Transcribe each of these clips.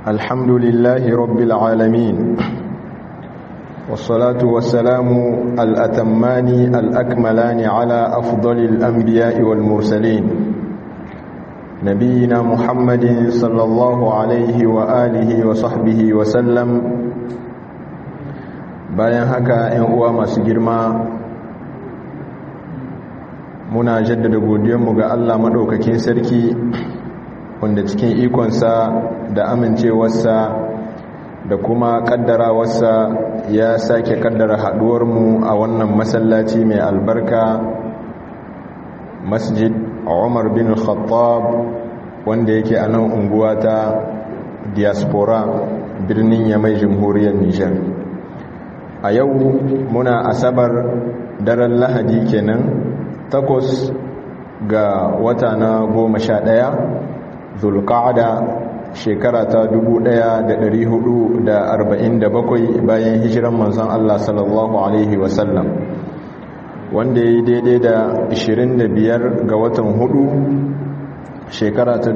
الحمد لله رب العالمين والصلاة والسلام الأتمان الأكملان على أفضل الأنبياء والمرسلين نبينا محمد صلى الله عليه وآله وصحبه وسلم bayan haka ‘yan uwa masu girma muna jaddada godiyarmu ga Allah maɗaukakin sarki wanda cikin ikonsa da amincewarsa da kuma ƙaddarawarsa ya sake ƙaddara haɗuwarmu a wannan masallaci mai albarka masjid umar bin khattab wanda yake a nan unguwa ta diaspora birnin yamai jamhuriyar nijar a yau muna asabar daren lahadi kenan takwas ga wata na goma sha ɗaya zulƙa'ada shekara ta 1447 bayan hijiran manzon Allah sallallahu Alaihi wasallam wanda ya yi daidai da 25 ga watan hudu shekara ta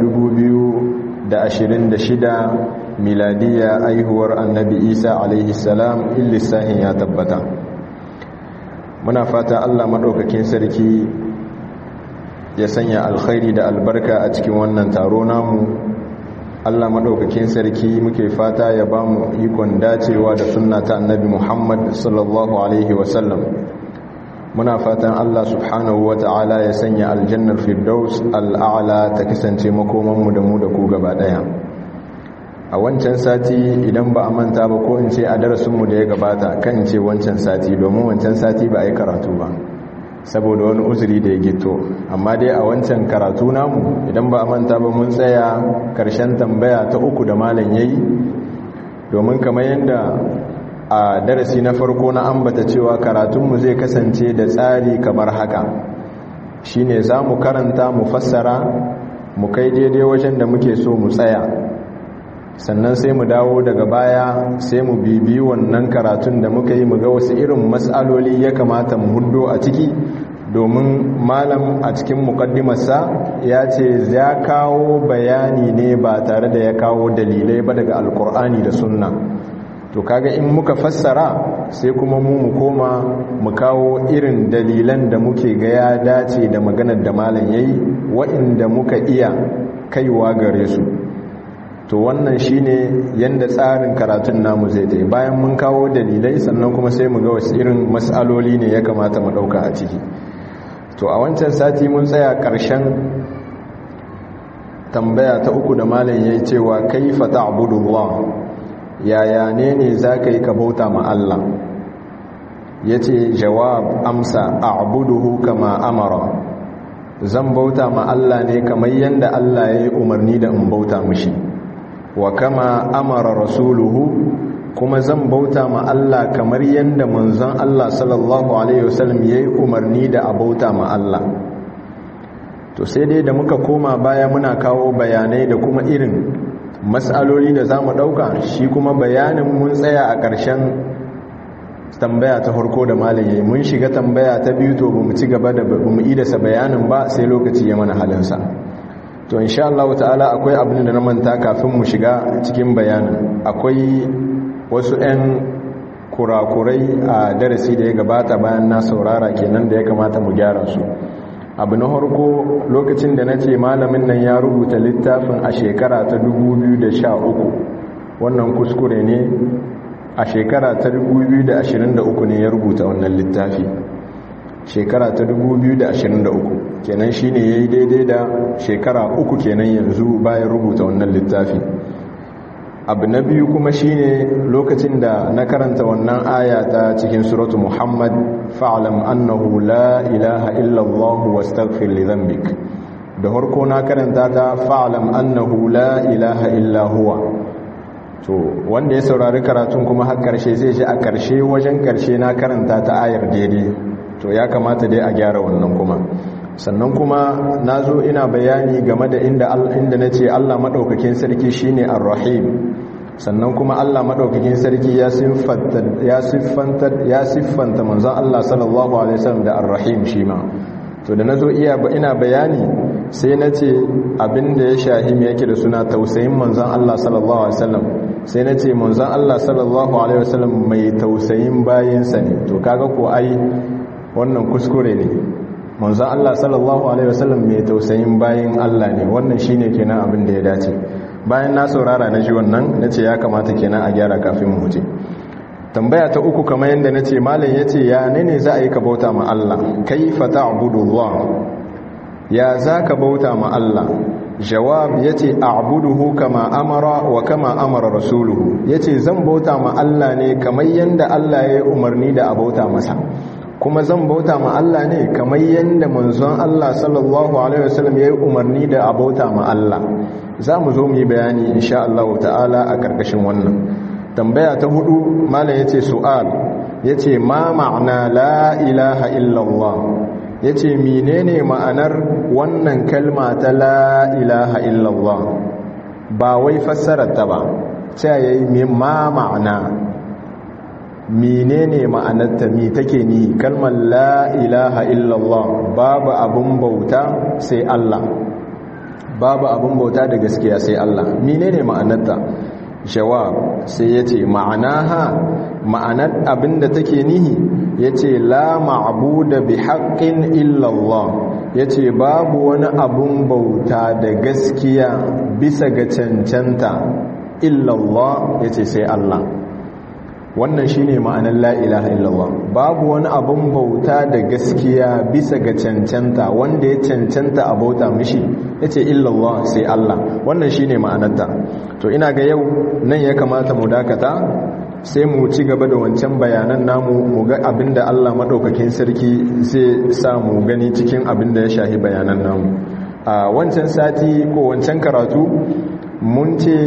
2026 miladiya aihuwar annabi isa alaihi salam illisahin ya tabbata muna fata allah maɗaukakin sarki ya sanya alkhairi da albarka a cikin wannan taro namu allah maɗaukakin sarki muke fata ya ba mu ikon dacewa da sunna ta annabi muhammad sallallahu alaihi wasallam muna fatan allah subhanahu wa ta'ala ya sanya aljannar firdaus al'ala ta kasance makomanmu da mu da ku gaba ɗaya a wancan sati idan ba a manta ba ko in ce a darasinmu da ya gabata kan ce wancan sati domin wancan sati ba a yi karatu ba saboda wani uzuri da ya gito amma dai a wancan karatu namu idan ba a manta ba mun tsaya karshen tambaya ta uku da malam yayi domin kamar yadda a darasi na farko na ambata cewa karatunmu zai kasance da tsari kamar haka shine za mu karanta mu fassara mu kai daidai wajen da muke so mu tsaya sannan sai mu dawo daga baya sai mu bibi wannan karatun da muka yi mu ga wasu irin matsaloli ya kamata mu hundo a ciki domin malam a cikin mukaddimarsa ya ce ya kawo bayani ne ba tare da ya kawo dalilai ba daga alkur'ani da sunna to kaga in muka fassara sai kuma mu mu koma mu kawo irin dalilan da muke ga ya dace da maganar da malam yayi wa'inda muka iya kaiwa gare su to wannan shine yanda tsarin karatun namu zai ta bayan mun kawo dalilai sannan kuma sai mu ga wasu irin matsaloli ne ya kamata mu dauka a ciki to a wancan sati mun tsaya ƙarshen tambaya ta uku da malam yayi cewa kaifa ta'budullah yaya ne ne zaka yi ka bauta ma Allah yace jawab amsa a'buduhu kama amara zan bauta ma Allah ne kamar yanda Allah yayi umarni da in bauta mishi wa kama amara rasuluhu kuma zan bauta ma Allah kamar yadda manzon Allah sallallahu alaihi wasallam yayi umarni da a bauta ma Allah to sai dai da muka koma baya muna kawo bayanai da kuma irin matsaloli da zamu dauka shi kuma bayanin mun tsaya a ƙarshen tambaya ta farko da malam yayi mun shiga tambaya ta biyu to bamu ci gaba da bamu idasa bayanin ba sai lokaci ya mana halinsa to insha Allah ta'ala akwai abin da na manta kafin mu shiga cikin bayanin akwai wasu 'yan kurakurai a darasi da ya gabata bayan na saurara kenan da ya kamata mu gyara su abu na harko lokacin da na ce malamin nan ya rubuta littafin a shekara ta 2013 wannan kuskure ne a shekara ta 2023 ne ya rubuta wannan littafi shekara ta 2023 kenan shine yayi daidai da shekara uku kenan yanzu bayan rubuta wannan littafi abu na biyu kuma shine lokacin da na karanta wannan aya ta cikin suratu muhammad fa'alam annahu la ilaha illallah wastaghfir li dhanbik da harko na karanta ta fa'alam annahu la ilaha illa huwa to wanda ya saurari karatun kuma har karshe zai ji a karshe wajen karshe na karanta ta ayar daidai to ya kamata dai a gyara wannan kuma sannan kuma na zo ina bayani game da inda inda na ce allah maɗaukakin sarki shine ar-rahim sannan kuma allah maɗaukakin sarki ya siffanta ya siffanta manzon allah sallallahu alaihi wasallam da ar-rahim shi ma to da nazo iya ina bayani sai na ce abinda ya shahi me yake da suna tausayin manzon Allah sallallahu alaihi wasallam sai na ce manzon Allah sallallahu alaihi wasallam mai tausayin bayinsa ne to kaga ko ai wannan kuskure ne manzon Allah sallallahu alaihi wasallam mai tausayin bayin Allah ne wannan shine kenan abin da ya dace bayan na saurara na ji wannan nace ya kamata kenan a gyara kafin mu je tambaya ta uku kamar yadda nace malam yace ya ne ne za a yi ka bauta ma Allah kaifa ta'budullah ya za ka bauta ma Allah jawab yace a'buduhu kama amara wa kama amara rasuluhu yace zan bauta ma Allah ne kamar yanda Allah ya umarni da a bauta masa kuma zan bauta ma Allah ne kamar yanda manzon Allah sallallahu alaihi wasallam ya yi umarni da a bauta ma Allah za mu zo mu yi bayani insha Allah ta'ala a karkashin wannan tambaya ta hudu malam yace su'al yace ma ma'ana la ilaha illallah ya ce menene ma'anar wannan kalma ta la ilaha illallah ba wai fassararta ba sai ya yi ma ma'ana menene ma'anarta mi take ni kalmar la ilaha illallah babu abun bauta sai Allah babu abun bauta da gaskiya sai Allah menene ma'anarta jawab sai ya ce ma'anaha ma'anar abinda take nihi ya ce la ma'abuda bi haƙƙin illallah ya ce babu wani abun bauta da gaskiya bisa ga cancanta illallah ya ce sai Allah wannan shi ne ma'anar la'ilaha illallah babu wani abun bauta da gaskiya bisa ga cancanta wanda ya cancanta a bauta mishi ya ce illallah sai Allah wannan shi ne ma'anarta to ina ga yau nan ya kamata mu dakata sai mu ci gaba da wancan bayanan namu mu ga abinda Allah madaukakin sarki zai sa mu gani cikin abinda ya shahi bayanan namu a wancan sati ko wancan karatu mun ce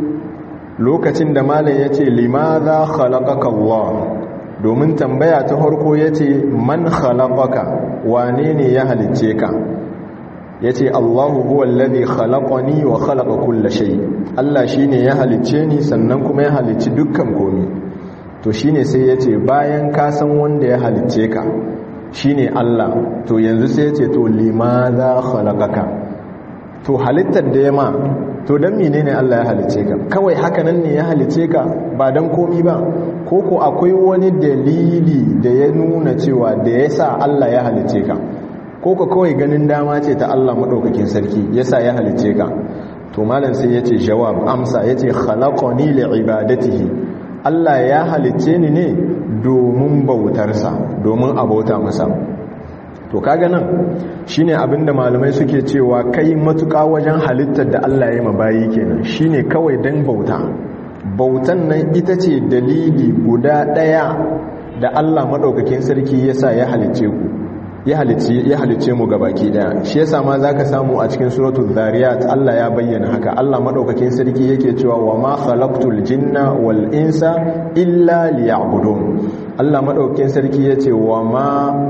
lokacin da malam ya ce limaza khalaqaka Allah domin tambaya ta farko ya ce man khalaqaka wane ne ya halicce ka ya ce Allahu huwa alladhi khalaqani wa khalaqa kulla shay Allah shine ya halicce ni sannan kuma ya halicci dukkan komi to shine sai ya ce bayan ka san wanda ya halicce ka shine Allah to yanzu sai ya ce to limaza khalaqaka to halittar da ya ma to don menene Allah ya halicce ka kawai haka nan ne ya halicce ka ba don komi ba ko ko akwai wani dalili da ya nuna cewa da ya sa Allah ya halicce ka ko ko kawai ganin dama ce ta Allah maɗaukakin sarki ya sa ya halicce ka to malam sai ya ce jawab amsa ya ce khalaqani li ibadatihi Allah ya halicce ni ne domin bautarsa domin abauta masa to kaga nan shine abinda malamai suke cewa kai matuƙa wajen halittar da Allah ya mabayi kenan shine kawai dan bauta bautan nan ita ce dalili guda ɗaya da Allah madaukakin sarki yasa ya halicce ku ya halicce ya halicce mu gabaki daya shi yasa ma zaka samu a cikin suratul zariyat Allah ya bayyana haka Allah madaukakin sarki yake cewa wa ma khalaqtul jinna wal insa illa liya'budun Allah madaukakin sarki yace wa ma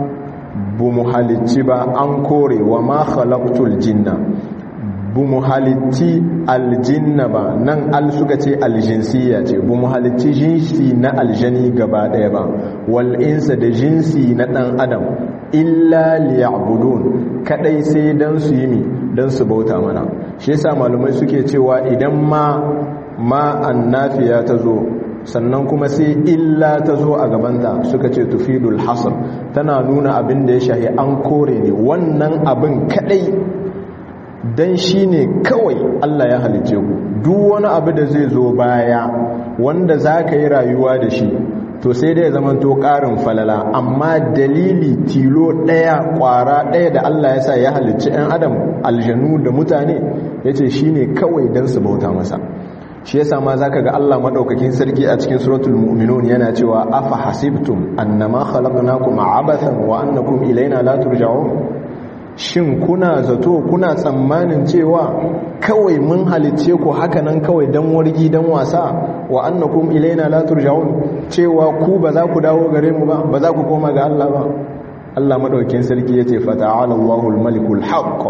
bu mu halicci ba an kore wa ma khalaqtul jinna bu mu halicci aljinna ba nan al suka ce aljinsiya ce bu mu halicci jinsi na aljani gaba daya ba wal insa da jinsi na dan adam illa liya'budun kadai sai dan su yi mi dan su bauta mana shi yasa malumai suke cewa idan ma ma annafiya ta zo sannan kuma sai illa ta zo a gabanta suka ce tufidul hasr tana nuna abin da ya shahi an kore ne wannan abin kadai dan shine kawai Allah ya halice ku duk wani abu da zai zo baya wanda zaka yi rayuwa da shi to sai dai zaman to karin falala amma dalili tilo daya kwara daya da Allah ya sa ya halicci ɗan adam aljanu da mutane yace shine kawai dan su bauta masa shi yasa ma zaka ga Allah madaukakin sarki a cikin suratul mu'minun yana cewa afa hasibtum annama khalaqnakum abathan wa annakum ilaina la turja'un shin kuna zato kuna tsammanin cewa kawai mun halicce ku haka nan kawai dan wargi dan wasa wa annakum ilaina la turja'un cewa ku ba za ku dawo gare mu ba ba za ku koma ga Allah ba Allah madaukakin sarki yace fata'ala Allahul malikul haqq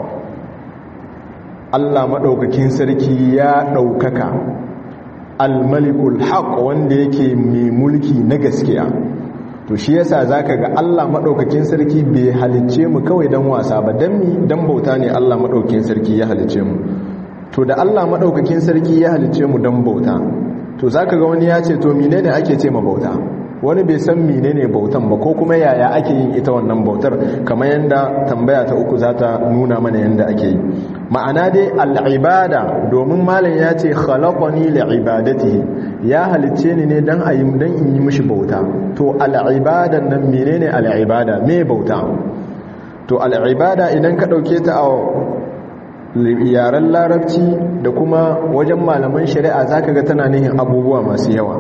Allah maɗaukakin sarki ya ɗaukaka almalikul haq wanda yake mai mulki na gaskiya to shi yasa zaka ga Allah madaukakin sarki bai halicce mu kawai dan wasa ba dan mi dan bauta ne Allah madaukakin sarki ya halicce mu to da Allah madaukakin sarki ya halicce mu dan bauta to zaka ga wani ya ce to menene ake ce ma bauta wani bai san menene bautan ba ko kuma yaya ake yin ita wannan bautar kamar yanda tambaya ta uku za ta nuna mana yanda ake yi ma'ana dai al'ibada domin malam ya ce khalaqani li'ibadatihi ya halicce ni ne dan ayi dan in yi mishi bauta to al'ibadan nan menene al'ibada me bauta to al'ibada idan ka dauke ta a yaren larabci da kuma wajen malaman shari'a zaka ga tana nihin abubuwa masu yawa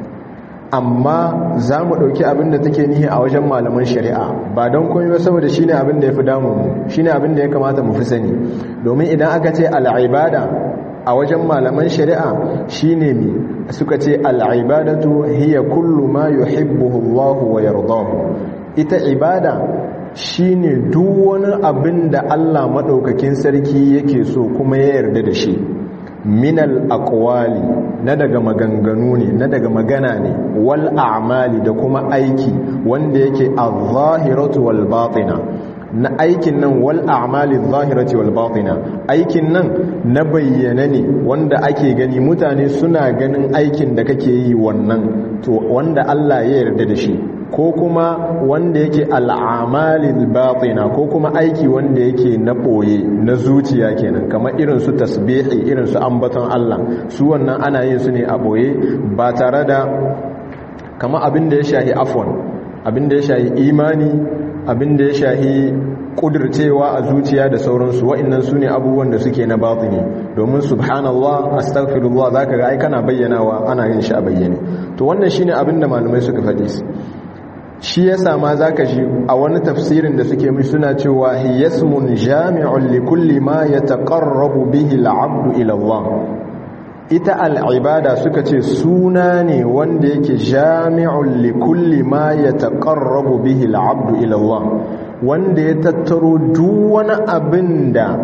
amma za mu ɗauki abin da take nihi a wajen malaman shari'a ba don komai ba saboda shi ne abin da ya fi damunmu shi ne abin da ya kamata mu fi sani domin idan aka ce al'ibada a wajen malaman shari'a shi ne mi suka ce al'ibadatu hiya kullu ma yuhibbuhu Allah wa yardahu ita ibada shi ne duk wani abin da Allah maɗaukakin sarki yake so kuma ya yarda da shi minal aqwali na daga maganganu ne na daga magana ne wal a'mali da kuma aiki wanda yake az-zahiratu wal batina na aikin nan wal a'mali az-zahirati wal batina aikin nan na bayyana ne wanda ake gani mutane suna ganin aikin da kake yi wannan to wanda Allah ya yarda da shi ko kuma wanda yake al'amalil batina ko kuma aiki wanda yake na ɓoye na zuciya kenan kamar irin su tasbihi irin su ambaton Allah su wannan ana yin su ne a ɓoye ba tare da kama abin da ya shahi afon abin da ya shahi imani abin da ya shahi kudircewa a zuciya da sauransu wa'annan su ne abubuwan da suke na batini domin subhanallah astaghfirullah zaka ga ai kana bayyanawa ana yin shi a bayyane to wannan shine abin da malamai suka faɗi shi ya sama za ka shi a wani tafsirin da suke mai suna cewa hiyasmun jami'un likulli ma ya taƙarrabu bihi al'abdu ilallah ita al'ibada suka ce suna ne wanda yake jami'un likulli ma ya taƙarrabu bihi al'abdu ilallah wanda ya tattaro duk wani abin da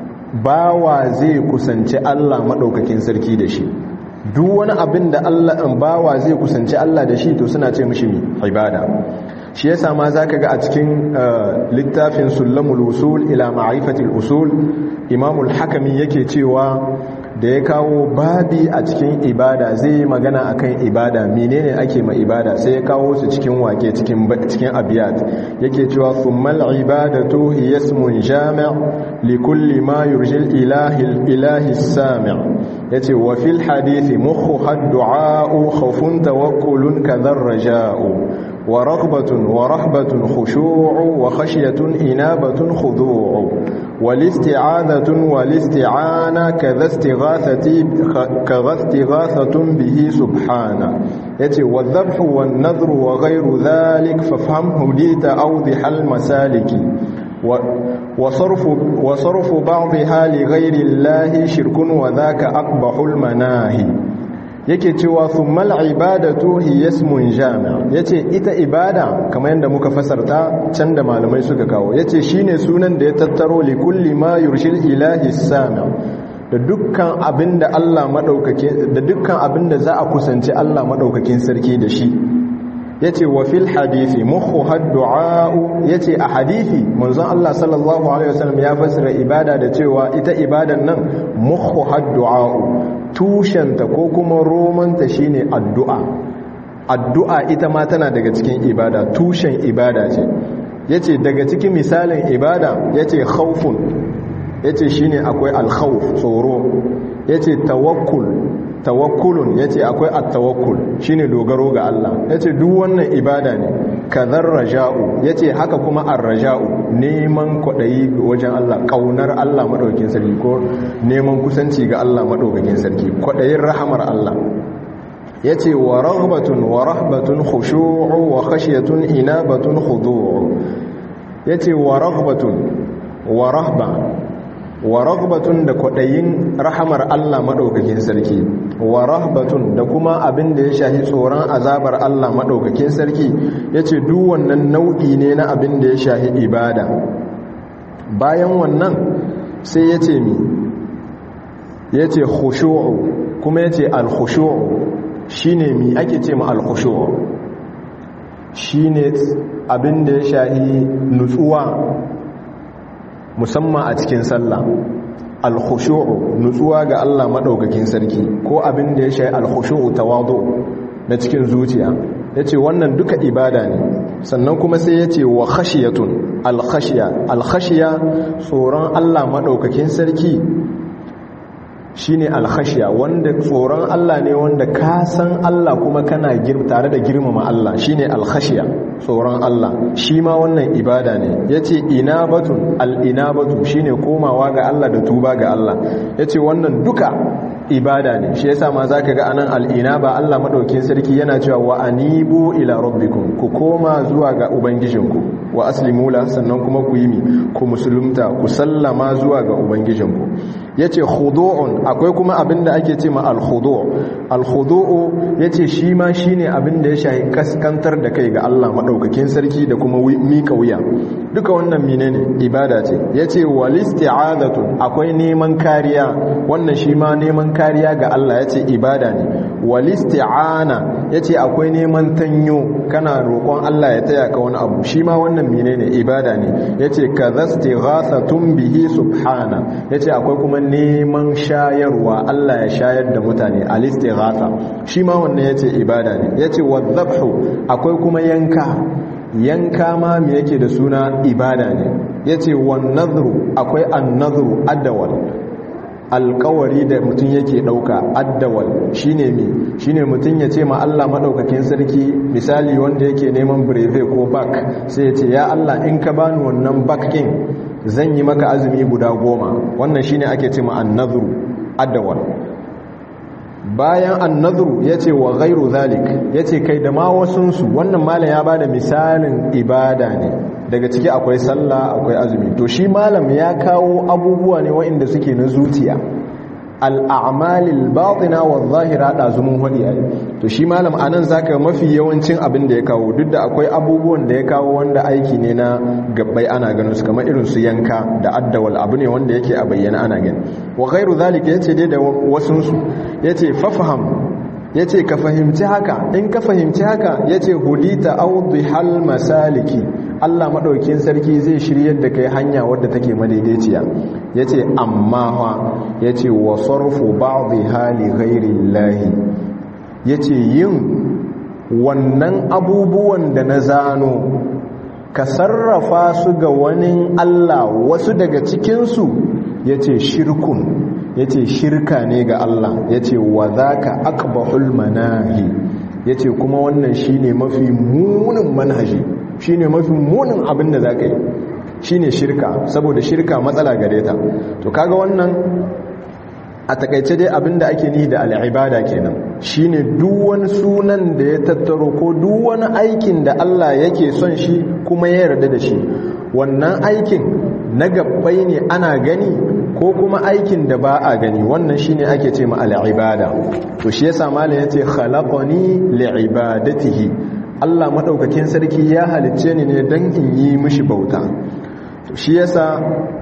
bawa zai kusanci Allah maɗaukakin sarki da shi duk wani abin da Allah in bawa zai kusanci Allah da shi to suna ce mishi ibada shi yasa ma zaka ga a cikin littafin sulamul usul ila ma'rifatil usul imamul hakami yake cewa da ya kawo babi a cikin ibada zai yi magana akan ibada menene ake ma ibada sai ya kawo su cikin wake cikin cikin abiyat yake cewa thummal ibadatu hiya ismun jami' li kulli ma yurjil ilahi ilahi sami' yace wa fil hadithi mukhu ad-du'a khawfun tawakkulun kadhar raja'u ورغبة ورهبة خشوع وخشية إنابة خضوع والاستعاذة والاستعانة كذا استغاثة كذا استغاثة به سبحانه يتي والذبح والنذر وغير ذلك فافهمه ليت أوضح المسالك وصرف, وصرف بعضها لغير الله شرك وذاك أقبح المناهي yake cewa thummal ibadatu hiya ismun jami' yace ita ibada kamar yadda muka fasarta can da malamai suka kawo yace shine sunan da ya tattaro li kulli ma yurshil ilahi sami' da dukkan abinda Allah madaukake da dukkan abinda za a kusanci Allah madaukakin sarki da shi yace wa fil hadisi mukhu haddu'a yace a hadisi manzon Allah sallallahu alaihi wasallam ya fasara ibada da cewa ita ibadan nan mukhu haddu'a tushenta ko kuma romanta shine addu'a addu'a ita ma tana daga cikin ibada tushen ibada ce yace daga cikin misalin ibada yace khawfun yace shine akwai al-khawf tsoro yace tawakkul tawakkulun yace akwai at-tawakkul shine dogaro ga Allah yace duk wannan ibada ne kadhar raja'u yace haka kuma ar-raja'u neman kwadayi wajen Allah kaunar Allah madaukakin sarki ko neman kusanci ga Allah madaukakin sarki kwadayin rahamar Allah yace wa raghbatun wa rahbatun khushu'u wa khashyatun inabatun khudu'u yace wa raghbatun wa rahba wa raghbatun da kwadayin rahamar Allah madaukakin sarki wa rahbatun da kuma abin da ya shahi tsoron azabar Allah madaukakin sarki yace duk wannan nau'i ne na abin da ya shahi ibada bayan wannan sai yace mi yace khushu'u kuma yace al-khushu'u shine mi ake ce ma al-khushu'u shine abin da ya shahi nutsuwa musamman a cikin sallah al-khushu'u nutsuwa ga Allah madaukakin sarki ko abin da ya shahi al-khushu'u tawadu na cikin zuciya yace wannan duka ibada ne sannan kuma sai yace wa khashiyatun al-khashiya al-khashiya tsoron Allah madaukakin sarki shine alkhashiya wanda tsoron Allah ne wanda ka san Allah kuma kana tare da girmama Allah shine alkhashiya tsoron Allah shi ma wannan ibada ne yace inabatun al-inabatu shine komawa ga Allah da tuba ga Allah yace wannan duka ibada ne shi yasa ma zaka ga anan al-inaba Allah madaukin sarki yana cewa wa anibu ila rabbikum ku koma zuwa ga ubangijinku wa aslimu la sannan kuma ku yi mi ku musulunta ku sallama zuwa ga ubangijinku yace khudu'un akwai kuma abinda ake ce ma al-khudu' al-khudu'u yace shi ma shine abinda ya shahi kaskantar da kai ga Allah madaukakin sarki da kuma mika wuya duka wannan menene ibada ce yace wal isti'azatu akwai neman kariya wannan shi ma neman kariya ga Allah yace ibada ne wal isti'ana yace akwai neman tanyo kana roƙon Allah ya taya ka wani abu shi ma wannan menene ibada ne yace kadhastighathatun bihi subhana yace akwai kuma neman shayarwa Allah ya shayar da mutane al-istighatha shi ma wannan yace ibada ne yace wadhabhu akwai kuma yanka yanka ma me yake da suna ibada ne yace wan nadhru akwai an-nadhru adawal alkawari da mutum yake dauka addawal shine mi shine mutum ya ce ma Allah madaukakin sarki misali wanda yake neman breve ko back sai ya ce ya Allah in ka bani wannan back din zan yi maka azumi guda goma wannan shine ake ce ma annadhru addawal bayan annadhru yace wa ghairu zalik yace kai da ma wasunsu wannan malam ya bada misalin ibada ne daga ciki akwai sallah akwai azumi to shi malam ya kawo abubuwa ne waɗanda suke na zuciya al'amalil batina wa zahira da zumun hadi ai to shi malam anan zaka mafi yawancin abin da ya kawo duk da akwai abubuwan da ya kawo wanda aiki ne na gabbai ana ganin su kamar irin su yanka da addawal abu ne wanda yake a bayyana ana gani wa ghairu zalika yace dai da wasun su yace fafaham ya ce ka fahimci haka in ka fahimci haka ya ce hudita hal masaliki allah maɗaukin sarki zai shiryar da kai hanya wadda take madaidaiciya ya ce amma ha ya ce wa sarfu ba'dhi hali ghairin lahi ya ce yin wannan abubuwan da na zano ka sarrafa su ga wani allah wasu daga cikinsu ya ce shirkun ya ce shirka ne ga Allah ya ce wa za ka akbahul manahi ya ce kuma wannan shi ne mafi munin manhaji shi ne mafi munin abin da za ka yi shi ne shirka saboda shirka matsala gare ta to kaga wannan a takaice dai abin da ake nihi da al'ibada kenan shi ne wani sunan da ya tattaro ko wani aikin da Allah yake son shi kuma ya yarda da shi wannan aikin na gabbai ne ana gani ko kuma aikin da ba a gani wannan shine ake ce ma al'ibada to shi yasa malam yace khalaqani li'ibadatihi Allah madaukakin sarki ya halicce ni ne dan in yi mishi bauta to shi yasa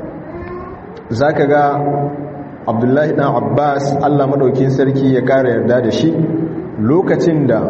zaka ga Abdullahi dan Abbas Allah madaukakin sarki ya kara yarda da shi lokacin da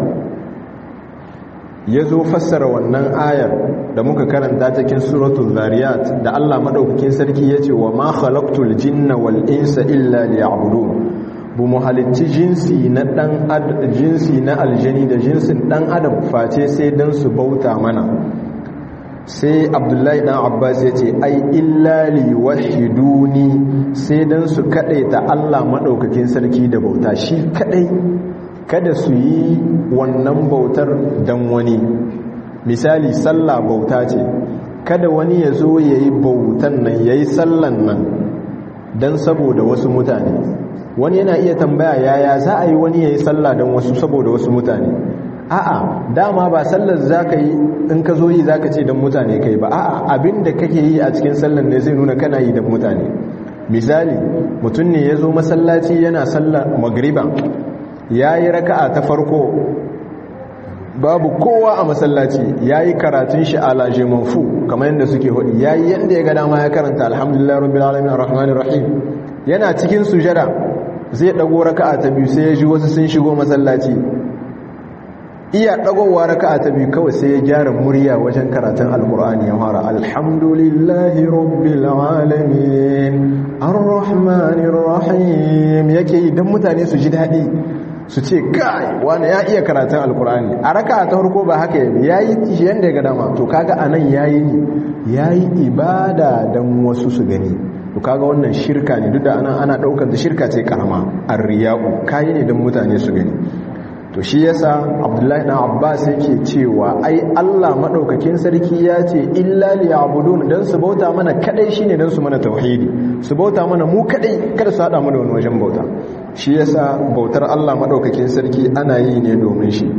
ya zo fassara wannan ayar da muka karanta cikin suratul zariyat da Allah madaukakin sarki yace wa ma khalaqtul jinna wal insa illa liya'budun bu mu halicci jinsi na dan jinsi na aljani da jinsin dan adam face sai dan su bauta mana sai abdullahi dan abbas yace ai illa liwahiduni sai dan su kadaita Allah madaukakin sarki da bauta shi kadai kada su yi wannan bautar dan wani misali sallah bauta ce kada wani ya zo ya yi bautan nan ya yi sallan nan don saboda wasu mutane wani yana iya tambaya yaya za a yi wani ya yi sallah don wasu saboda wasu mutane a'a dama ba sallar za ka yi in ka zo yi za ka ce don mutane kai ba a'a abin da kake yi a cikin sallar ne zai nuna kana yi don mutane misali mutum ne ya zo masallaci yana sallar magriba ya yi raka'a ta farko babu kowa a masallaci ya yi karatun shi a lajemanfu kamar yadda suke hudu ya yi yadda ya ga dama ya karanta alhamdulillah rabbil alamin arrahmanir rahim yana cikin sujada zai dago raka'a ta biyu sai ya ji wasu sun shigo masallaci iya dagowa raka'a ta biyu kawai sai ya gyara murya wajen karatun alkur'ani ya fara alhamdulillahi rabbil alamin arrahmanir rahim yake yi dan mutane su ji dadi su ce kai wani ya iya karatun alkur'ani a raka'a ta farko ba haka yayi yayi shi yanda ya ga dama to kaga anan yayi yayi ibada dan wasu su gani to kaga wannan shirka ne duk da anan ana daukar da shirka ce karama arriya'u kai ne dan mutane su gani to shi yasa abdullahi dan abbas yake cewa ai Allah madaukakin sarki ya ce illa liya'budun dan su bauta mana kadai shine dan su mana tauhidi su bauta mana mu kadai kada su hada mu da wani wajen bauta shi yasa bautar Allah madaukakin sarki ana yi ne domin shi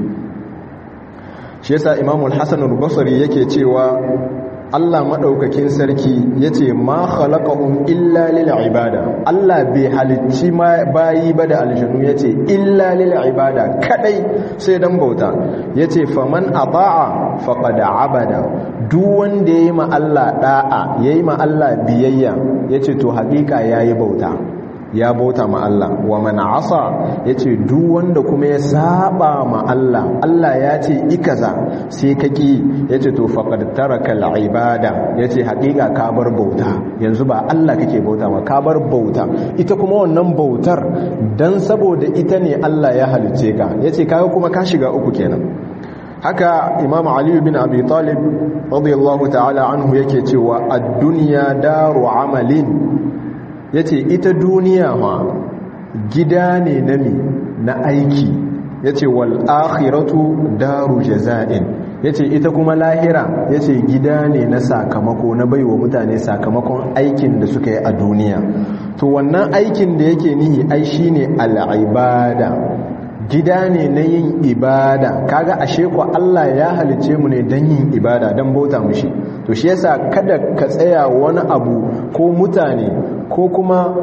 shi yasa imamu al-hasan al-basri yake cewa Allah maɗaukakin sarki ya ce ma khalaqahum illa lil ibada Allah bai halicci bayi ba da aljanu ya ce illa lil ibada kadai sai dan bauta ya ce faman ata'a faqad abada duk wanda yayi ma Allah da'a yayi ma Allah biyayya ya ce to haƙiƙa yayi bauta ya bauta ma Allah wa man asa yace duk wanda kuma ya saba ma Allah Allah ya ce ikaza sai kaki yace to faqad taraka al-ibada yace haƙiƙa ka bar bauta yanzu ba Allah kake bauta ma ka bar bauta ita kuma wannan bautar dan saboda ita ne Allah ya halice ka yace kaga kuma ka shiga uku kenan haka imam ali bin abi talib radiyallahu ta'ala anhu yake cewa ad-dunya daru amalin ya ce ita duniya ma gida ne na mi na aiki ya ce wal'akhiratu daru jaza'in ya ce ita kuma lahira ya ce gida ne na sakamako na baiwa mutane sakamakon aikin da suka yi a duniya to wannan aikin da yake nihi ai shi ne al'ibada gida ne na yin ibada kaga ashe ku Allah ya halice mu ne don yin ibada don bauta mushi to shi yasa kada ka tsaya wani abu ko mutane ko kuma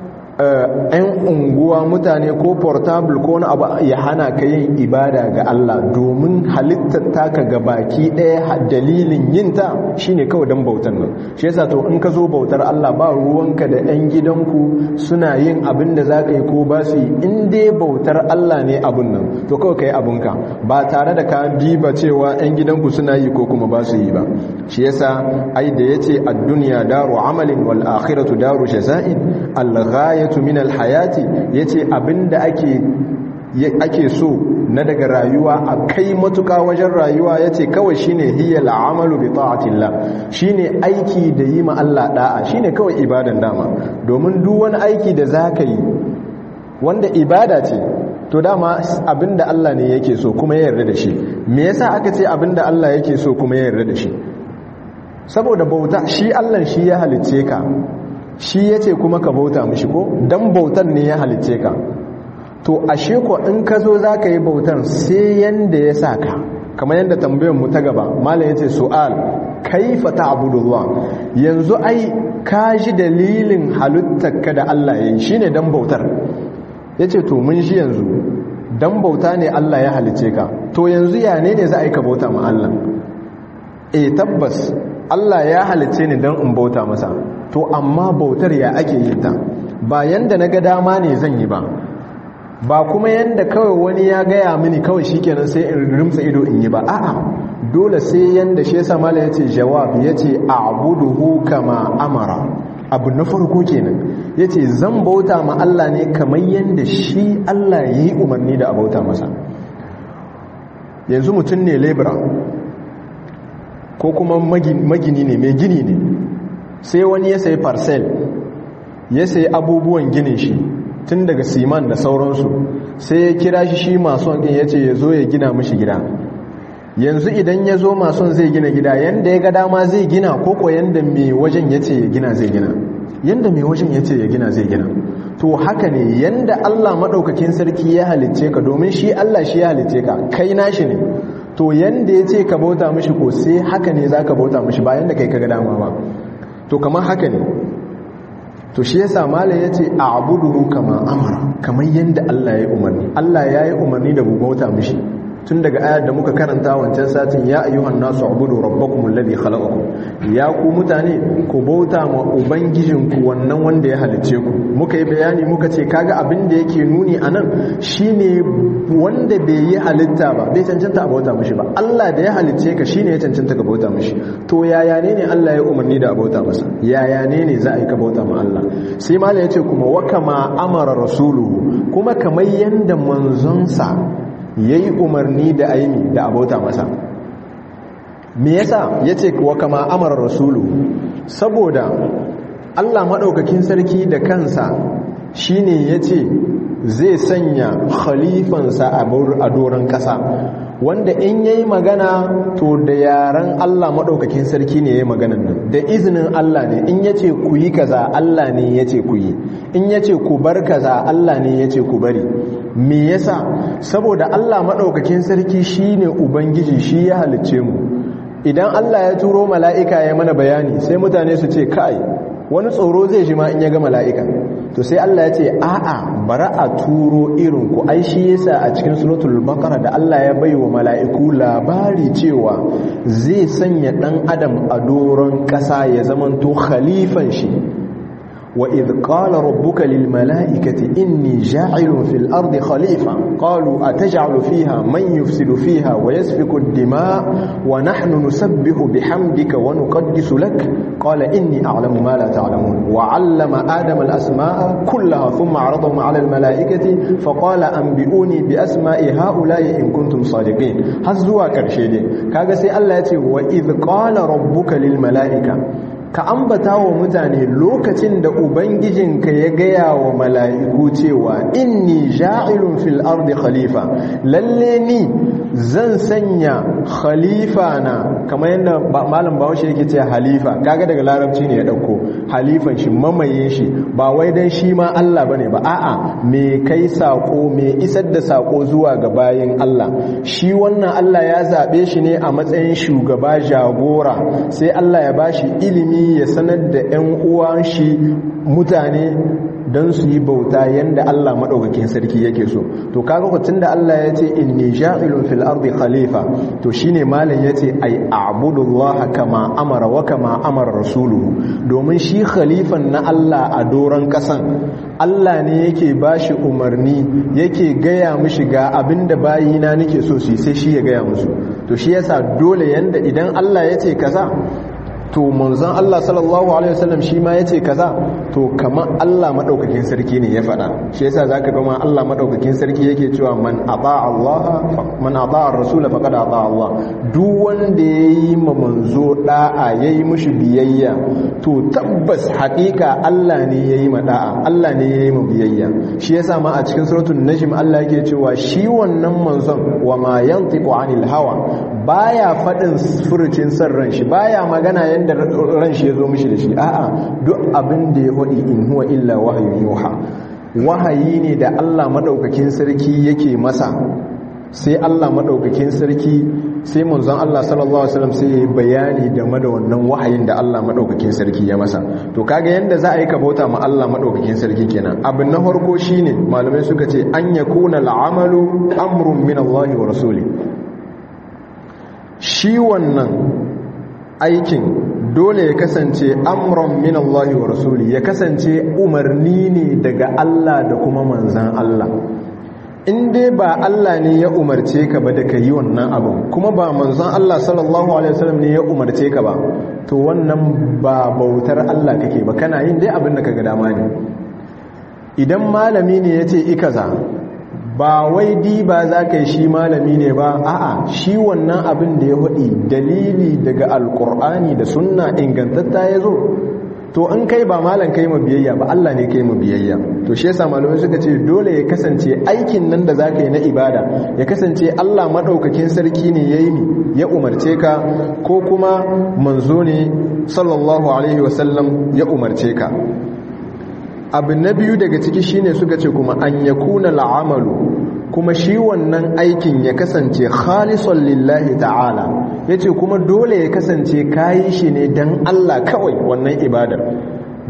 ‘yan unguwa mutane ko portable ko wani abu ya hana ka yin ibada ga Allah domin halittar taka ga baki ɗaya dalilin yinta shine kawai don bautar nan shi yasa to in ka zo bautar Allah ba ruwanka da ‘yan gidanku suna yin abin da za ka yi ko ba su yi in dai bautar Allah ne abin nan to kawai ka yi abinka ba tare da ka diba cewa ‘yan gidanku suna yi ko kuma ba su yi ba shi yasa ai da ya ce a duniya daru amalin wal akhiratu daru jaza'in al-ghayatu min al-hayati yace abinda ake ake so na daga rayuwa a kai matuka wajen rayuwa yace kawai shine hiya al-amalu bi ta'atillah shine aiki da yi ma Allah da'a shine kawai ibadan dama domin duk wani aiki da zaka yi wanda ibada ce to dama abinda Allah ne yake so kuma ya yarda da shi me yasa aka ce abinda Allah yake so kuma ya yarda da shi saboda bauta shi Allah shi ya halicce ka shi ya ce kuma ka bauta mishi ko don bautan ne ya halicce ka to ashe ko in ka zo za ka yi bautan sai yanda ya sa ka kamar yadda tambayin mu ta gaba malam ya ce su'al kaifa ta'budullah yanzu ai ka ji dalilin halittar ka da Allah ya yi shine dan bautar yace to mun shi yanzu dan bauta ne Allah ya halicce ka to yanzu ya ne ne za a yi ka bauta ma Allah eh tabbas Allah ya halicce ni dan in bauta masa to amma bautar ya ake yin ta ba yanda na ga dama ne zan yi ba ba kuma yanda kawai wani ya gaya mini kawai shikenan sai in rimsa ido in yi ba a'a dole sai yanda shi yasa mala yace jawab yace a'buduhu kama amara abu na farko kenan yace zan bauta ma Allah ne kamar yanda shi Allah yayi umarni da a bauta masa yanzu mutum ne lebura ko kuma magini ne mai gini ne sai wani ya sayi parcel ya sayi abubuwan ginin shi tun daga siman da sauransu sai ya kira shi shi mason ɗin ya ce ya zo ya gina mashi gida yanzu idan ya zo mason zai gina gida yanda ya ga dama zai gina koko yanda mai wajen ya ce ya gina zai gina yanda mai wajen ya ce ya gina zai gina to haka ne yanda Allah maɗaukakin sarki ya halicce ka domin shi Allah shi ya halicce ka kai nashi ne to yanda ya ce ka bauta mishi ko sai haka ne za ka bauta mishi bayan da kai ka ga dama ba to kamar haka ne to shi yasa malam yace a'buduhu kama amara kamar yanda Allah ya yi umarni Allah ya yi umarni da mu bauta mishi tun daga ayar da muka karanta wancan satin ya ayyuhan nasu ubudu rabbakum alladhi khalaqakum ya ku mutane ku bauta ma ubangijinku wannan wanda ya halicce ku muka yi bayani muka ce kaga abin da yake nuni anan shine wanda bai yi halitta ba bai cancanta a bauta mishi ba Allah da ya halicce ka shine ya cancanta ka bauta mishi to yaya ne ne Allah ya umarni da a bauta masa yaya ne ne za a yi ka bauta ma Allah sai malam yace kuma wa kama amara rasuluhu kuma kamar yanda manzonsa ya yi umarni da aimi da abota masa me yasa ya ce wa kama amara rasulu saboda allah maɗaukakin sarki da kansa shine ya ce zai sanya khalifansa a doron ƙasa wanda in ya yi magana to da yaren allah maɗaukakin sarki ne ya yi maganan nan da izinin allah ne in ya ce ku yi kaza allah ne ya ce ku yi in ya ce ku bar kaza allah ne ya ce ku bari me yasa saboda Allah maɗaukakin sarki shine ubangiji shi ya halicce mu idan Allah ya turo mala'ika ya mana bayani sai mutane su ce kai wani tsoro zai shi ma in ya ga mala'ika to sai Allah ya ce a'a bara a turo irin ku ai shi yasa a cikin suratul baqara da Allah ya bai wa mala'iku labari cewa zai sanya dan adam a doron ƙasa ya zamanto khalifan shi وإذ قال ربك للملائكة إني جاعل في الأرض خليفة قالوا أتجعل فيها من يفسد فيها ويسفك الدماء ونحن نسبح بحمدك ونقدس لك قال إني أعلم ما لا تعلمون وعلم آدم الأسماء كلها ثم عرضهم على الملائكة فقال أنبئوني بأسماء هؤلاء إن كنتم صادقين هزوا كرشيدي كاغسي الله يتي وإذ قال ربك للملائكة ka ambata wa mutane lokacin da ubangijinka ya gaya wa mala'iku cewa inni ja'ilun fil ardi khalifa lalle ni zan sanya khalifa na kamar yadda malam bahaushe yake ce halifa kaga daga larabci ne ya dauko halifan shi mamaye shi ba wai dan shi ma Allah bane ba a'a me kai sako me isar da sako zuwa ga bayin Allah shi wannan Allah ya zabe shi ne a matsayin shugaba jagora sai Allah ya bashi ilimi ya sanar da 'yan uwan shi mutane don su yi bauta yadda Allah maɗaukakin sarki yake so to kaga kwacin da Allah ya ce inni ja'ilun fil ardi khalifa to shine malam ya ce ai a'budullaha kama amara wa kama amara rasuluhu domin shi khalifan na Allah a doron kasan Allah ne yake bashi umarni yake gaya mishi ga abinda bayina nake so su sai shi ya gaya musu to shi yasa dole yanda idan Allah ya ce kaza to manzon Allah sallallahu alaihi wasallam shi ma yace kaza to kamar Allah madaukakin sarki ne ya faɗa shi yasa zaka ga ma Allah madaukakin sarki yake cewa man ata Allah man ata ar-rasul faqad ata Allah duk wanda yayi ma manzo da'a yayi mushi biyayya to tabbas haƙiƙa Allah ne yayi ma da'a Allah ne yayi ma biyayya shi yasa ma a cikin suratul najm Allah yake cewa shi wannan manzon wa ma yantiqu anil hawa baya faɗin furucin san ran shi baya magana yanda ran shi ya zo mishi da shi a'a duk abin da ya faɗi in huwa illa wahayin yuha wahayi ne da Allah madaukakin sarki yake masa sai Allah madaukakin sarki sai manzon Allah sallallahu alaihi wasallam sai ya bayani game da wannan wahayin da Allah madaukakin sarki ya masa to kaga yanda za a yi ka bauta ma Allah madaukakin sarki kenan abin na farko shine malamai suka ce an yakuna al'amalu amrun min Allah wa rasuli shi wannan aikin dole ya kasance amron min Allah wa rasuli ya kasance umarni ne daga Allah da kuma manzan Allah in dai ba Allah ne ya umarce ka ba da ka yi wannan abin kuma ba manzan Allah sallallahu alaihi wasallam ne ya umarce ka ba to wannan ba bautar Allah kake ba kana yin dai abin da kaga dama ne idan malami ne ya ce ikaza ba wai diba za ka yi shi malami ne ba a'a shi wannan abin da ya waɗi dalili daga alkur'ani da sunna ingantatta ya zo to in kai ba malam kai ma biyayya ba Allah ne kai ma biyayya to shi yasa malamai suka ce dole ya kasance aikin nan da zaka yi na ibada ya kasance Allah madaukakin sarki ne yayi ni ya umarce ka ko kuma manzo ne sallallahu alaihi wasallam ya umarce ka abu na biyu daga ciki shine suka ce kuma an yakuna la'amalu kuma shi wannan aikin ya kasance khalisan lillahi ta'ala yace kuma dole ya kasance kayi shi ne dan Allah kawai wannan ibadar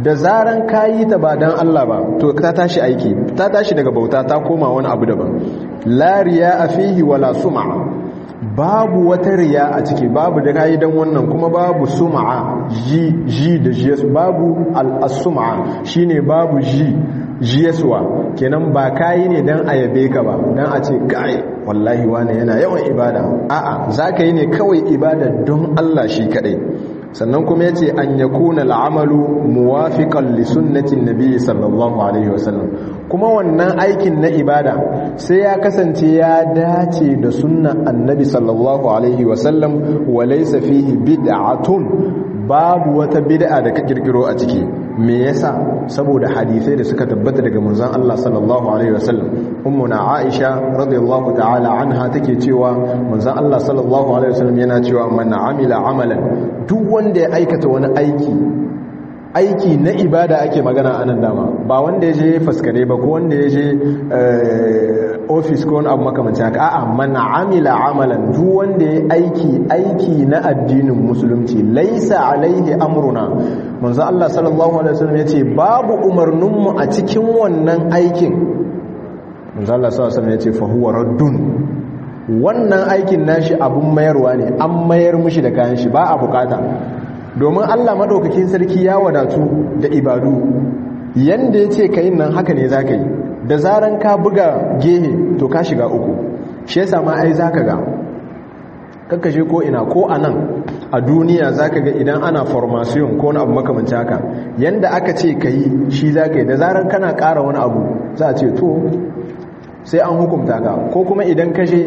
da zaran kayi ta ba dan Allah ba to ta tashi aiki ta tashi daga bauta ta koma wani abu daban la riya fihi wala sum'a babu wata riya a ciki babu da kayi dan wannan kuma babu sum'a ji ji da jiyas babu al-sum'a shine babu ji jiyaswa kenan ba kayi ne dan a yabe ka ba dan a ce kai wallahi wani yana yawan ibada a'a zaka yi ne kawai ibada don Allah shi kadai sannan kuma yace an yakuna al'amalu muwafiqan li sunnati nabi sallallahu alaihi wasallam kuma wannan aikin na ibada sai ya kasance ya dace da sunnan annabi sallallahu alaihi wasallam wa laysa fihi bid'atun babu wata bid'a da ka kirkiro a ciki me yasa saboda hadisai da suka tabbata daga manzon Allah sallallahu alaihi wasallam ummuna Aisha radiyallahu ta'ala anha take cewa manzon Allah sallallahu alaihi wasallam yana cewa man amila amalan duk wanda ya aikata wani aiki aiki na ibada ake magana anan dama ba wanda ya je faskare ba ko wanda ya je ofis ko wani abu makamancin haka a'a man amila amalan duk wanda ya aiki aiki na addinin musulunci laisa alaihi amruna manzo Allah sallallahu alaihi wasallam yace babu umarnin mu a cikin wannan aikin manzo Allah sallallahu alaihi wasallam yace fa huwa raddun wannan aikin nashi abun mayarwa ne an mayar mushi da kayan shi ba a bukata domin Allah madaukakin sarki ya wadatu da ibadu yanda yace kayin nan haka ne zaka yi da zaran ka buga gehe to ka shiga uku shi yasa ma ai zaka ga kakkashe ko ina ko anan a duniya zaka ga idan ana formation ko wani abu makamanci haka yanda aka ce kayi shi zaka yi da zaran kana ƙara wani abu za a ce to sai an hukunta ka ko kuma idan kashe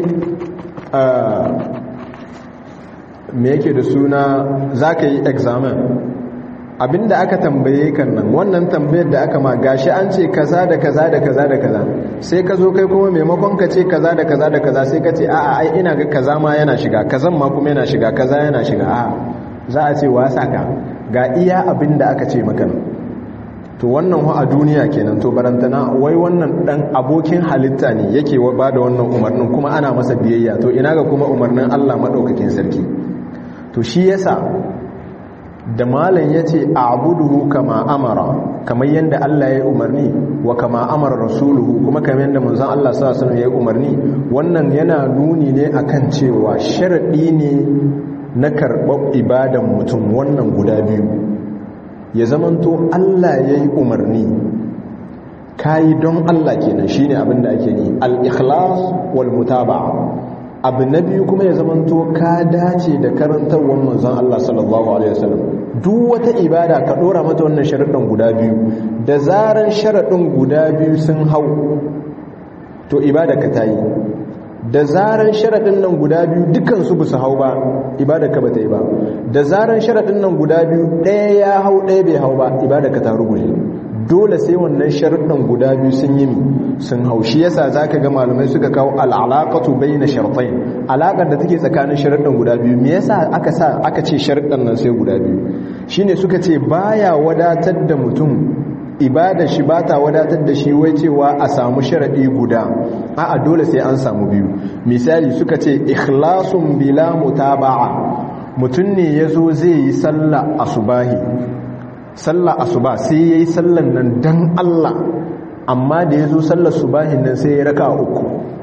me yake da suna zaka yi examen abinda aka tambaye kan nan wannan tambayar da aka ma gashi an ce kaza da kaza da kaza da kaza sai ka zo kai kuma maimakon ka ce kaza da kaza da kaza sai ka ce a'a ai ina ga kaza ma yana shiga kazan ma kuma yana shiga kaza yana shiga a'a za a ce wasa ka ga iya abinda aka ce maka to wannan wa a duniya kenan to barantana wai wannan dan abokin halitta ne yake ba da wannan umarnin kuma ana masa biyayya to ina ga kuma umarnin Allah madaukakin sarki to shi yasa da malam ya ce a abuduhu kama amara kamar yadda Allah ya yi umarni wa kama amara rasuluhu kuma kamar yadda manzan Allah sa ya yi umarni wannan yana nuni ne akan cewa sharaɗi ne na karɓar ibadan mutum wannan guda biyu ya zamanto Allah ya yi umarni kayi don Allah kenan shine abin da ake yi al-ikhlas wal mutaba'a abu na biyu kuma ya zamanto ka dace da karantarwar manzon Allah sallallahu alaihi wasallam duk wata ibada ka dora mata wannan sharuɗin guda biyu da zaran sharaɗin guda biyu sun hau to ibada ka tayi da zaran sharaɗin nan guda biyu dukan su su hau ba ibada ka bata yi ba da zaran sharaɗin nan guda biyu ɗaya ya hau ɗaya bai hau ba ibada ka ta ruguje dole sai wannan sharuɗin guda biyu sun yi sun haushi yasa zaka ga malamai suka kawo al'alaqatu bayna shartayn alaqar da take tsakanin sharuɗin guda biyu me yasa aka sa aka ce sharuɗin nan sai guda biyu shine suka ce baya wadatar da mutum ibada shi bata wadatar da shi wai cewa a samu sharadi guda a'a dole sai an samu biyu misali suka ce ikhlasun bila mutaba'a mutum ne yazo zai yi sallah asubahi sallah asuba sai yayi sallan nan dan Allah amma da yazo sallar subahin nan sai ya raka uku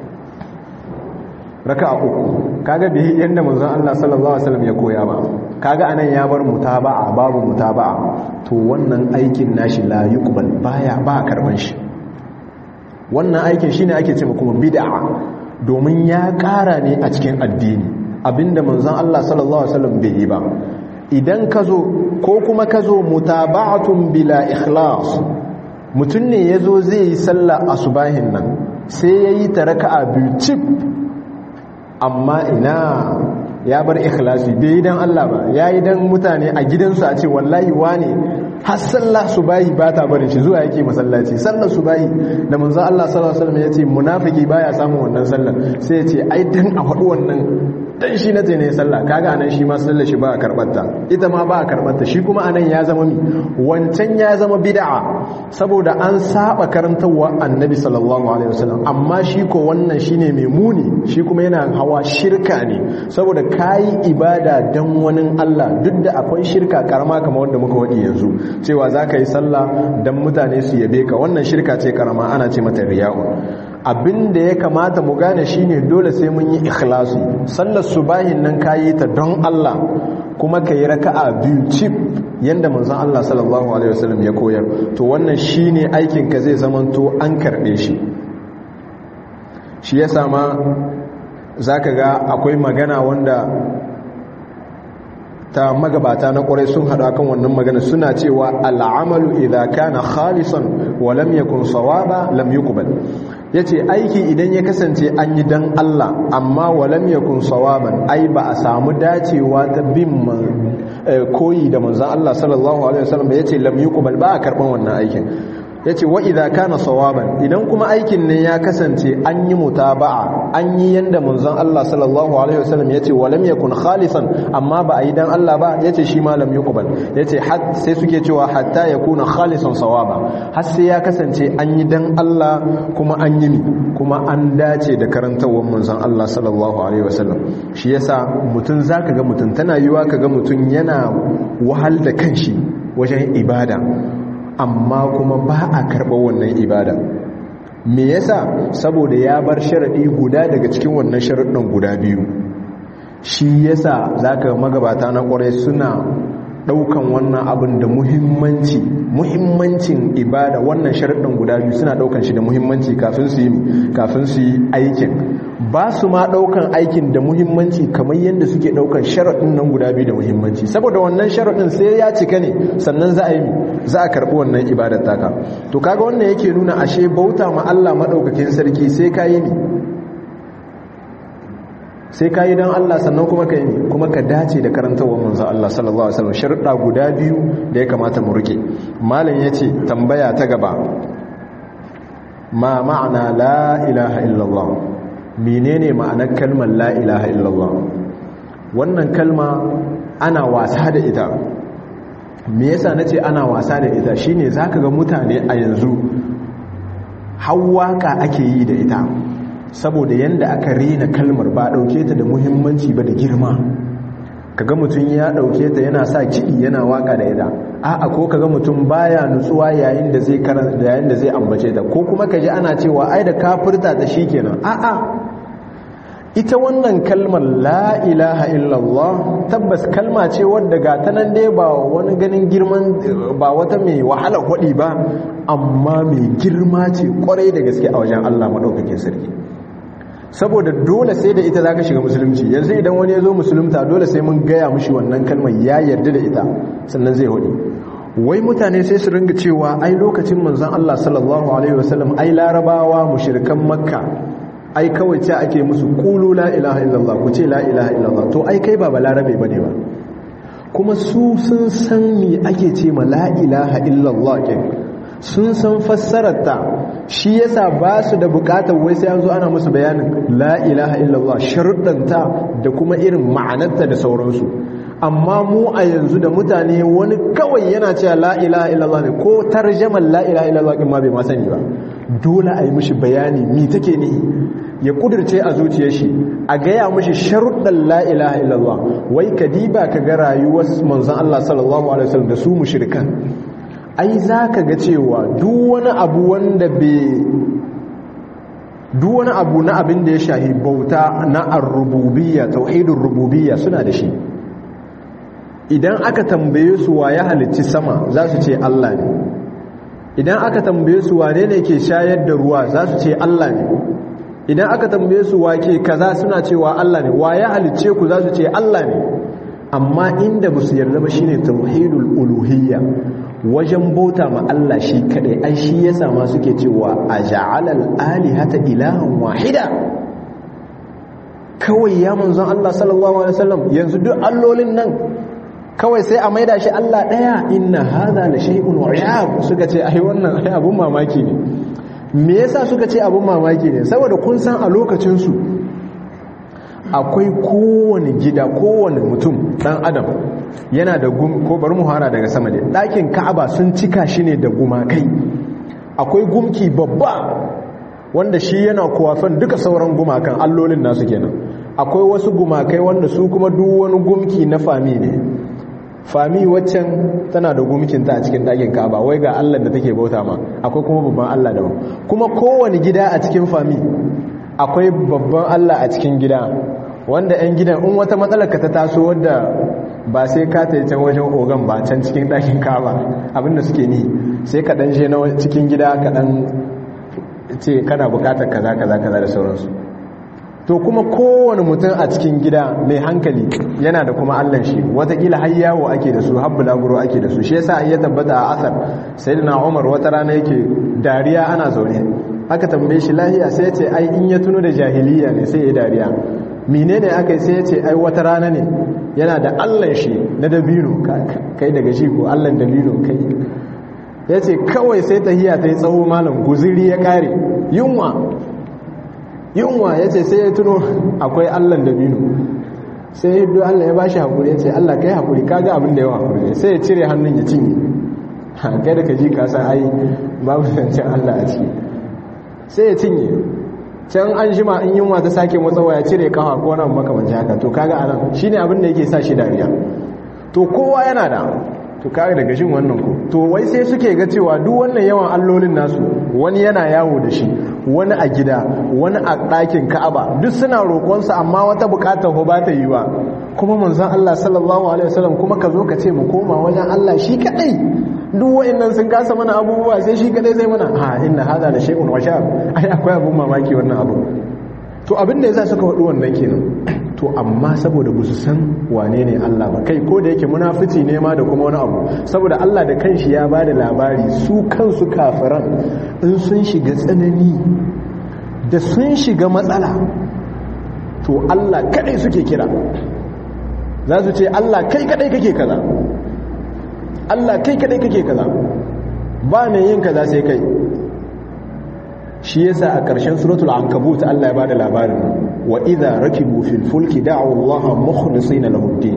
raka uku kaga da yanda manzon Allah sallallahu alaihi wasallam ya koya ba kaga anan ya bar mutaba'a babu mutaba'a to wannan aikin nashi la yuqbal baya ba karban shi wannan aikin shine ake cewa kuma bid'a domin ya ƙara ne a cikin addini abinda manzon Allah sallallahu alaihi wasallam bai yi ba idan ka zo ko kuma ka zo mutaba'atun bila ikhlas mutum ne ya zo zai yi sallah a subahin nan sai ya yi ta raka'a biyu cif amma ina ya bar ikhlasi bai yi don Allah ba ya yi don mutane a gidansu a ce wallahi wane har sallah subahi ba ta barin shi zuwa yake masallaci sallar subahi da manzon Allah sallallahu alaihi wasallam ya ce munafiki baya samun wannan sallar sai ya ce ai dan a faɗi wannan dan shi na ne sallah kaga anan shi ma sallar shi ba a karbarta ita ma ba a karbarta shi kuma anan ya zama mi wancan ya zama bid'a saboda an saba karantarwa annabi sallallahu alaihi wasallam amma shi ko wannan shine mai muni shi kuma yana hawa shirka ne saboda kayi ibada dan wani Allah duk da akwai shirka karama kamar wanda muka wadi yanzu cewa zaka yi sallah dan mutane su yabe ka wannan shirka ce karama ana ce mata riya'u abin da ya kamata mu gane shine dole sai mun yi ikhlasi sallar subahin nan kayi ta don Allah kuma ka yi raka'a biyu cip yanda manzon Allah sallallahu alaihi wasallam ya koyar to wannan shine aikin ka zai zamanto an karbe shi shi ya sama zaka ga akwai magana wanda ta magabata na ƙwarai sun haɗa kan wannan magana suna cewa al'amalu idza kana khalisan wa lam yakun sawaba lam yuqbal yace aiki idan ya kasance an yi dan Allah amma wa lam yakun sawaban ai ba a samu dacewa ta bin koyi da manzon Allah sallallahu alaihi wasallam yace lam yuqbal ba a karban wannan aikin yace wa idza kana sawaban idan kuma aikin ne ya kasance an yi mutaba'a an yi yanda manzon Allah sallallahu alaihi wasallam yace wa lam yakun khalisan amma ba a yi dan Allah ba yace shi ma lam yuqbal yace har sai suke cewa hatta yakuna khalisan sawaba har sai ya kasance an yi dan Allah kuma an yi kuma an dace da karantawar manzon Allah sallallahu alaihi wasallam shi yasa mutun zaka ga mutun tana yiwa kaga mutun yana wahal da kanshi wajen ibada amma kuma ba a karɓar wannan ibada me yasa saboda ya bar sharaɗi guda daga cikin wannan sharaɗin guda biyu shi yasa zaka magabata na ƙwarai suna ɗaukan wannan abin da muhimmanci muhimmancin ibada wannan sharaɗin guda biyu suna ɗaukan shi da muhimmanci kafin su yi kafin su yi aikin ba su ma ɗaukan aikin da muhimmanci kamar yadda suke ɗaukan sharaɗin nan guda biyu da muhimmanci saboda wannan sharaɗin sai ya cika ne sannan za a yi za a karɓi wannan ibadar taka to kaga wannan yake nuna ashe bauta ma Allah maɗaukakin sarki sai ka yi ne sai ka yi don Allah sannan kuma ka yi kuma ka dace da karantawar manzo Allah sallallahu alaihi wasallam sharuɗa guda biyu da ya kamata mu rike malam yace tambaya ta gaba ma ma'ana la ilaha illallah menene ma'anar kalmar la ilaha illallah wannan kalma ana wasa da ita me yasa nace ana wasa da ita shine zaka ga mutane a yanzu hawaka ake yi da ita saboda yanda aka rena kalmar ba dauke ta da muhimmanci ba da girma kaga mutum ya dauke ta yana sa kiɗi yana waka da ita a'a ko kaga mutum baya nutsuwa yayin da zai karanta yayin da zai ambace ta ko kuma kaji ana cewa ai da kafirta ta shikenan a'a ita wannan kalmar la ilaha illallah tabbas kalma ce wadda ga ta nan dai ba wani ganin girman ba wata mai wahala hudi ba amma mai girma ce kwarai da gaske a wajen Allah madaukakin sarki saboda dole sai da ita za ka shiga musulunci yanzu idan wani ya zo musulunta dole sai mun gaya mushi wannan kalmar ya yarda da ita sannan zai hudu wai mutane sai su ringa cewa ai lokacin manzon Allah sallallahu alaihi wasallam ai larabawa mushrikan makka ai kawai ce ake musu qulu la ilaha illallah ku ce la ilaha illallah to ai kai ba balarabe bane ba kuma su sun san me ake ce ma la ilaha illallah ke sun san fassararta shi yasa ba su da bukatar wai sai an zo ana musu bayanin la ilaha illallah sharuɗanta da kuma irin ma'anarta da sauransu amma mu a yanzu da mutane wani kawai yana cewa la ilaha illallah ne ko tarjaman la ilaha illallah ma bai ma sani ba dole a yi mishi bayani mi take ne ya kudirce a zuciyar shi a gaya mishi sharuɗan la ilaha illallah wai kadiba ka ga rayuwar manzon Allah sallallahu alaihi wasallam da su mushrikan ai za ka ga cewa duk wani abu wanda bai duk wani abu na abin da ya shahi bauta na ar-rububiyya tauhidin rububiyya suna da shi idan aka tambaye su wa ya halicci sama za su ce Allah ne idan aka tambaye su wane ne ke shayar da ruwa za su ce Allah ne idan aka tambaye su wa ke kaza suna cewa Allah ne wa ya halicce ku za su ce Allah ne amma inda ba su yarda ba shine tauhidul uluhiyya wajen bauta ma Allah shi kadai ai shi yasa ma suke cewa aja'alal alihata ilahan wahida kawai ya manzon Allah sallallahu alaihi wasallam yanzu duk allolin nan kawai sai a maida shi Allah daya inna hadha la shay'un wa'ab suka ce ai wannan ai abun mamaki ne me yasa suka ce abun mamaki ne saboda kun san a lokacin su akwai kowane gida kowane mutum dan adam yana da gum ko bari mu hara daga sama ne ɗakin ka'aba sun cika shi ne da gumakai akwai gumki babba wanda shi yana kuwafan duka sauran gumakan allolin nasu kenan akwai wasu gumakai wanda su kuma duk wani gumki na fami ne fami waccan tana da gumkinta a cikin ɗakin kaba wai ga allah da take bauta ma akwai kuma babban allah daban kuma kowane gida a cikin fami akwai babban allah a cikin gida wanda 'yan gidan in wata matsalar ka ta taso wadda ba sai ka ta can wajen ogan ba can cikin ɗakin kaba abinda suke ni sai ka ɗan je na cikin gida ka ɗan ce kana bukatar kaza kaza kaza da sauransu to kuma kowane mutum a cikin gida mai hankali yana da kuma allan shi watakila har yawo ake da su har bulaguro ake da su shi yasa ya tabbata a asar sai da na umar wata rana yake dariya ana zaune aka tambaye shi lahiya sai ce ai in ya tuno da jahiliya ne sai ya dariya menene aka yi sai ya ce ai wata rana ne yana da allan shi na dabino kai daga shi ko allan dabino kai ya ce kawai sai tahiya ta yi tsawo malam guziri ya kare yunwa yunwa ya ce sai ya tuno akwai allan dabino sai ya hiddo allah ya bashi haƙuri ya ce allah kai haƙuri kaga abin da yawa haƙuri sai ya cire hannun ya cinye kai da ka ji kasa ai babu zancen allah a ciki sai ya cinye can an jima in yunwa ta sake matsawa ya cire kafa ko nan makamanci haka to kaga anan shine abin da yake sa shi dariya to kowa yana da to kare daga shin wannan ko to wai sai suke ga cewa duk wannan yawan allolin nasu wani yana yawo da shi wani a gida wani a ɗakin ka'aba duk suna roƙonsa amma wata buƙatar ho ba ta yi ba kuma manzon Allah sallallahu alaihi wasallam kuma ka zo ka ce mu koma wajen Allah shi kadai duk wa'annan sun kasa mana abubuwa sai shi kadai zai mana ha inna hada da shay'un washab ai akwai abun mamaki wannan abu to abin da yasa suka faɗi wannan kenan to amma saboda ba su san wane ne Allah ba kai ko da yake munafici ne ma da kuma wani abu saboda Allah da kanshi ya ba da labari su kansu kafiran in sun shiga tsanani da sun shiga matsala to Allah kadai suke kira za su ce Allah kai kadai kake kaza Allah kai kadai kake kaza ba ne yin kaza sai kai shi yasa a ƙarshen suratul ankabut Allah ya bada labarin wa idza rakibu fil fulki da'u Allah mukhlisina lahu ad-din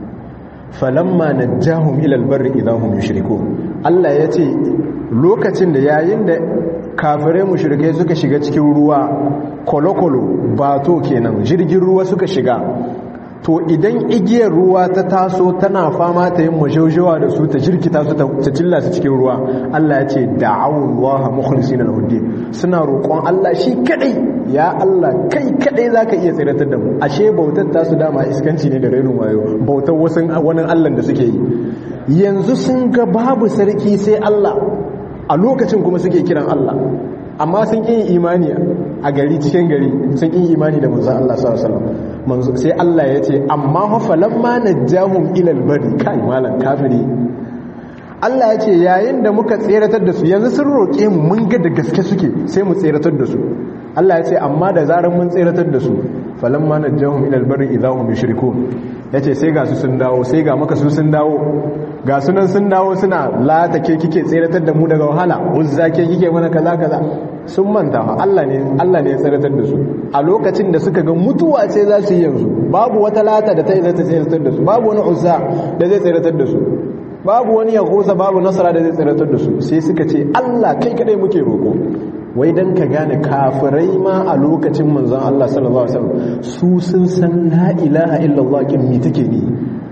falamma najjahum ila al-barri idahum yushrikun Allah yace lokacin da yayin da kafirai mushrikai suka shiga cikin ruwa kolokolo bato kenan jirgin ruwa suka shiga to idan igiyar ruwa ta taso tana fama ta yin majaujawa da su ta jirkita su ta cilla su cikin ruwa Allah ya ce da'awullaha mukhlisina lahu din suna roƙon Allah shi kadai ya Allah kai kadai zaka iya tsiratar da mu ashe bautar ta su dama iskanci ne da rainin wayo bautar wasu wani Allah da suke yi yanzu sun ga babu sarki sai Allah a lokacin kuma suke kiran Allah amma sun ƙin imani a gari cikin gari sun ƙin imani da manzon Allah sallallahu alaihi wasallam sai Allah ya ce amma hafalan ma najjahum ilal bari kai malam kafiri Allah ya ce yayin da muka tseratar da su yanzu sun roƙe mu mun ga da gaske suke sai mu tseratar da su Allah ya ce amma da zarar mun tseratar da su falan ma najjahum ilal bari idahum yushrikun yace sai ga su sun dawo sai ga maka su sun dawo ga sunan sun dawo suna lata ke kike tseratar da mu daga wahala uzza ke kike mana kaza kaza sun manta Allah ne Allah ne ya tseratar da su a lokacin da suka ga mutuwa ce za su yi yanzu babu wata lata da ta yi zata tseratar da su babu wani uzza da zai tseratar da su babu wani yahuza babu nasara da zai tseratar da su sai suka ce Allah kai kadai muke roko wai dan ka gane kafirai ma a lokacin manzon Allah sallallahu alaihi wasallam su sun san la ilaha illallah kin mi take ni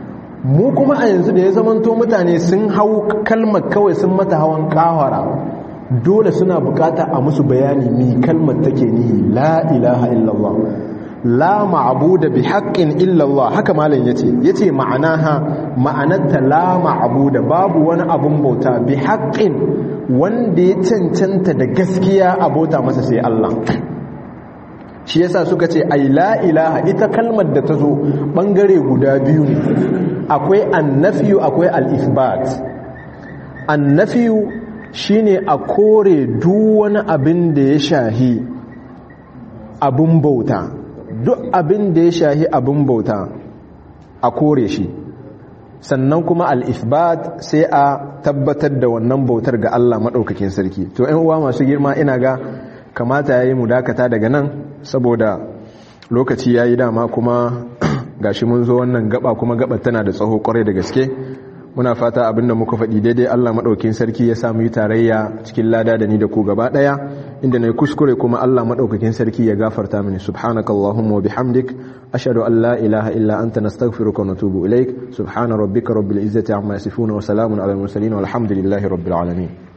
mu kuma a yanzu da ya zamanto mutane sun hau kalmar kawai sun mata hawan kawara dole suna bukata a musu bayani mi kalmar take nihi la ilaha illallah la ma'budu bi haqqin illallah haka malam yace yace ma'anaha ma'anarta la ma'budu babu wani abun bauta bi haqqin wanda ya cancanta da gaskiya abota masa sai Allah shi yasa suka ce ai la ilaha ita kalmar da ta zo bangare guda biyu ne akwai annafiyu akwai al-ithbat annafiyu shine a kore duk wani abin da ya shahi abin bauta duk abin da ya shahi abin bauta a kore shi sannan kuma al-ithbat sai a tabbatar da wannan bautar ga Allah maɗaukakin sarki to 'yan uwa masu girma ina ga kamata yayi mu dakata daga nan saboda lokaci yayi dama kuma gashi mun zo wannan gaba kuma gabar tana da tsaho kwarai da gaske muna fata abinda muka faɗi daidai Allah maɗaukin sarki ya samu yi tarayya cikin lada da ni da ku gaba ɗaya inda nayi kuskure kuma Allah madaukakin sarki ya gafarta mini subhanakallahumma wa bihamdik ashhadu an la ilaha illa anta nastaghfiruka wa natubu ilaik subhana rabbika rabbil izzati amma yasifun wa salamun alal mursalin walhamdulillahi rabbil alamin